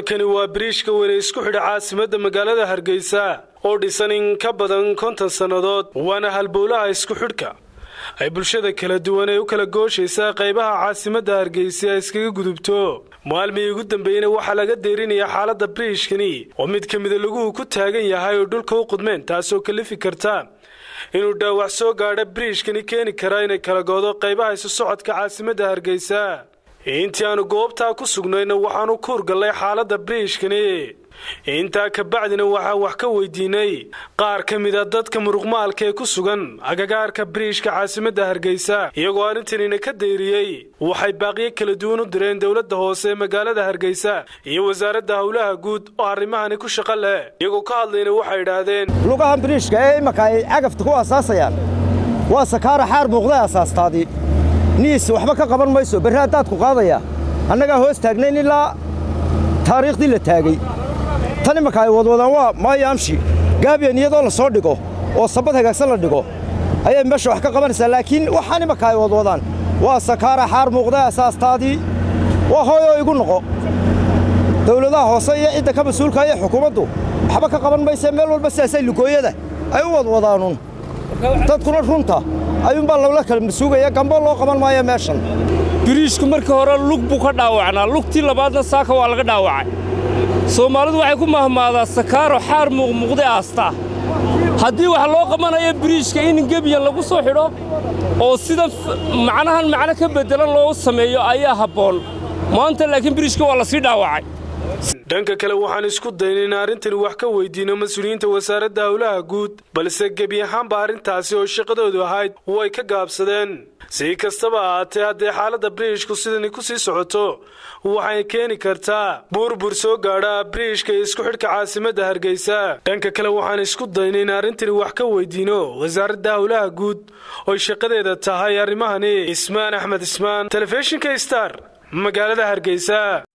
halkani waa biriishka weyne isku xidha caasimadda magaalada hargeysa oo dhisan in ka badan konton sannadood waana halbowlaha isku xidhka ay bulshada kala duwan ee u kala gooshaysaa qaybaha caasimadda hargeysa ay iskaga gudubto maalmihii ugu dambeeyeyna waxaa laga deerinayaa xaaladda biriishkani oo mid ka mida laguhu ku taagan yahay oo dhulka u qudmeen taasoo kalifi karta inuu dhaawac soo gaadha biriishkani keeni karaa inay kala goodo qaybaha isu socodka caasimadda hargeysa intii aanu goobtaa ku sugnayna waxaanu ku hurgallay xaaladda biriishkani intaa kabacdina waxaan wax ka weydiinay qaar ka mida dadka muruqmaalka ee ku sugan agagaarka biriishka caasimadda hargeysa iyagoo arrintanina ka dayriyey waxay baaqiyo kala duwan u direen dowladda hoose ee magaalada hargeysa iyo wasaaradda howlaha guud oo arrimahani ku shaqo leh iyagoo ka hadlayna waxay idhaahdeen lugahan biriishka ee imaka ay cagafta ku asaasayaan waa sakaara xaar muuqday asaastaadii niis waxba ka qaban mayso berri haddaad ku qaadaya annagaa hoos taagnayn ilaa taariikhdii la taagay tan imanka ay wadwadaan waa maayo amshi gaabiyan iyadoo la soo dhigo oo sabad hagaagsan la dhigo ayay meesha wax ka qabanaysaa laakiin waxaan imanka ay wadwadaan waa sakaara xaar muuqday asaastaadii waa hooyoo igu noqo dawladaha hoose iyo cidda ka mas-uulka iyo xukuumaddu waxba ka qaban maysee meel walba sidaasay lugooyada ay u wadwadaanuun dadkuna runta ayuunbaa lagla kala masuugaya gambo loo qaban maayo meeshan biriishku markii hore lug buu ka dhaawacnaa lugtii labaadna saaka waa laga dhaawacay soomaalidu waxay ku mahmaadaa sakaaro xaar muuqmuuqday aastaa haddii wax loo qabanayo biriishka in gebiyan lagu soo xidho oo sida macnahan macno ka beddelan loo sameeyo ayaa habboon maanta laakiin biriishka waa la sii dhaawacay dhanka kale waxaan isku daynay in arrintani wax ka weydiino mas-uuliyiinta wasaaradda howlaha guud balse gebi ahaanba arrintaasi oo shaqadoodu ahayd way ka gaabsadeen si kastaba ahaatee haddee xaaladda biriishku sidani ku sii socoto waxay keeni kartaa burbur soo gaadha biriishka iyo isku xidhka caasimadda hargeysa dhanka kale waxaan isku daynay in arrintani wax ka weydiino wasaaradda howlaha guud oy shaqadeeda tahay arrimahani ismaan axmed ismaan telefishinka star magaalada hargeysa